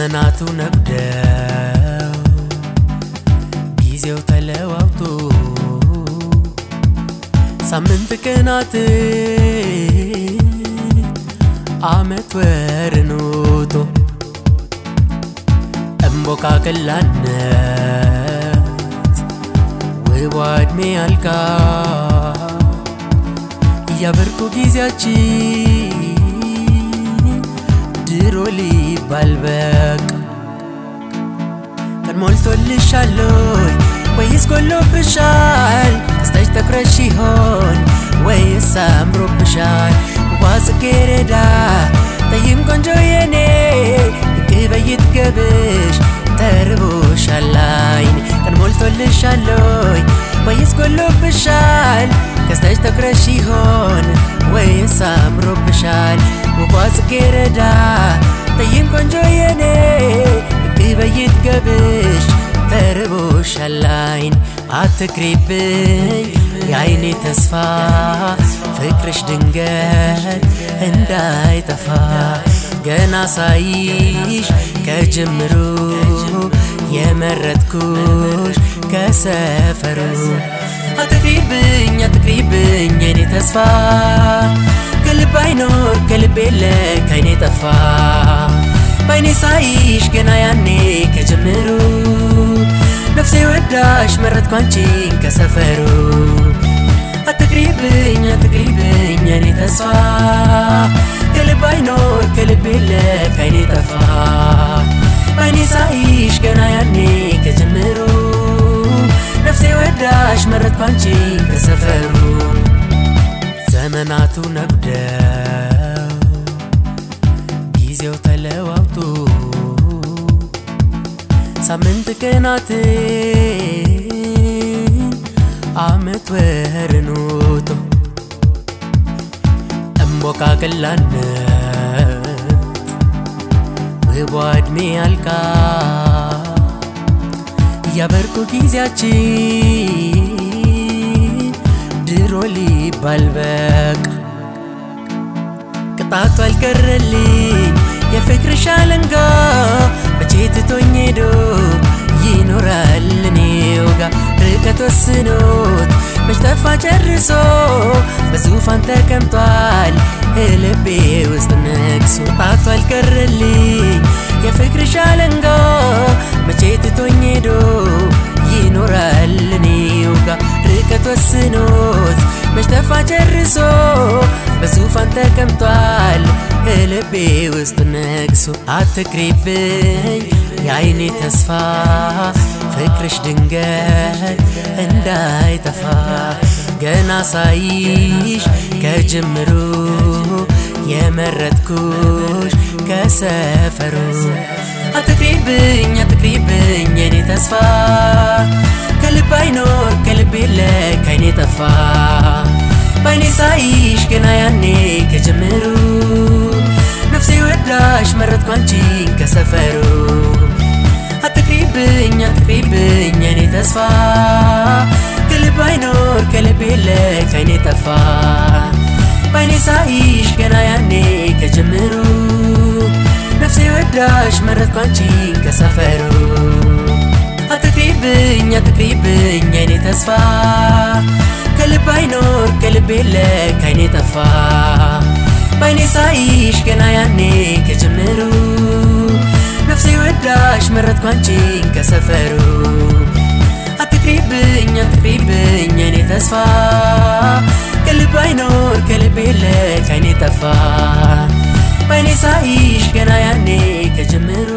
ዘመናቱ ነግደው ጊዜው ተለዋውቶ ሳምንት ቀናት አመት ወርን ውጦ እምቦቃቅላነት ውቧ ዕድሜ አልቃ እያበርኩ ጊዜያችን ድሮ ሊባል በቃ ቀን ሞልቶልሻለይ ወይስ ጎሎብሻል? ክስተሽ ተኩረሽ ይሆን ወይስ አምሮብሻል? ውቧ ጽጌረዳ ጠይም ቆንጆ የኔ ብቅ በይት ገብሽ ተርቦሻል አይን ቀን ሞልቶልሻለይ ወይስ ጎሎብሻል? ክስተሽ ተኩረሽ ይሆን ወይስ አምሮብሻል? ውቧ ጽጌረዳ ጠይም ቆንጆ የኔ ብቅ በይት ገብሽ ተርቦሻል አይን አትቅሪብኝ የአይኔ ተስፋ ፍቅርሽ ድንገት እንዳይጠፋ ገና ሳይሽ ከጅምሩ የመረጥኩሽ ከሰፈሩ አትቅሪብኝ አትቅሪብኝ የኔ ተስፋ ከልብ አይኖር ከልብ የለ ከአይኔ ጠፋ በአይኔ ሳይሽ ገና ያኔ ከጅምሩ ነፍሴ ወዳሽ መረጥኩ አንቺን ከሰፈሩ አትቅሪብኝ አትቅሪብኝ የኔ ተስፋ ከልብ አይኖር ከልብ የለ ከአይኔ ጠፋ በአይኔ ሳይሽ ገና ያኔ ከጅምሩ ነፍሴ ወዳሽ መረጥኩ አንቺን ከሰፈሩ ዘመናቱ ነጉደው ጊዜው ተለዋውቶ ሳምንት ቀናት አመት ወርን ውጦ እምቦቃቅላነት ውቧ ዕድሜ አልቃ እያበርኩ ጊዜያችን ድሮ ሊባል በቃ ቅጣቱ አልቀረልኝ የፍቅርሽ አለንጋ መቼ ትቶኝ ሄዶ ይኖራል እኔው ጋ ርቀት ወስኖት መች ጠፋ ጨርሶ በዙፋን ተቀምጧል ልቤ ውስጥ ነግሶ ቅጣቱ አልቀረልኝ የፍቅርሽ አለንጋ መቼ ትቶኝ ሄዶ ይኖራል እኔው ጋ ርቀት ወስኖት መች ጠፋ ጨርሶ በዙፋን ተቀምጧል ልቤ ውስጥ ነግሶ አትቅሪብኝ የአይኔ ተስፋ ፍቅርሽ ድንገት እንዳይጠፋ ገና ሳይሽ ከጅምሩ የመረጥኩሽ ከሰፈሩ አትቅሪብኝ አትቅሪብኝ የኔ ተስፋ ከልብ አይኖር ከልብ የለ ከአይኔ ጠፋ በአይኔ ሳይሽ ገና ያኔ ከጅምሩ ነፍሴ ወዳሽ መረጥኩ አንቺን ከሰፈሩ አትቅሪብኝ አትቅሪብኝ የኔ ተስፋ ከልብ አይኖር ከልብ የለ ከአይኔ ጠፋ በአይኔ ሳይሽ ገና ያኔ ከጅምሩ ነፍሴ ወዳሽ መረጥኩ አንቺን ከሰፈሩ አትቅሪብኝ አትቅሪብኝ የኔ ተስፋ ከልብ አይኖር ከልብ የለ ከአይኔ ጠፋ በአይኔ ሳይሽ ገና ያኔ ከጅምሩ ነፍሴ ወዳሽ መረጥኩ አንቺን ከሰፈሩ አትቅሪብኝ አትቅሪብኝ የኔ ተስፋ ከልብ አይኖር ከልብ የለ ከአይኔ ጠፋ በአይኔ ሳይሽ ገና ያኔ ከጅምሩ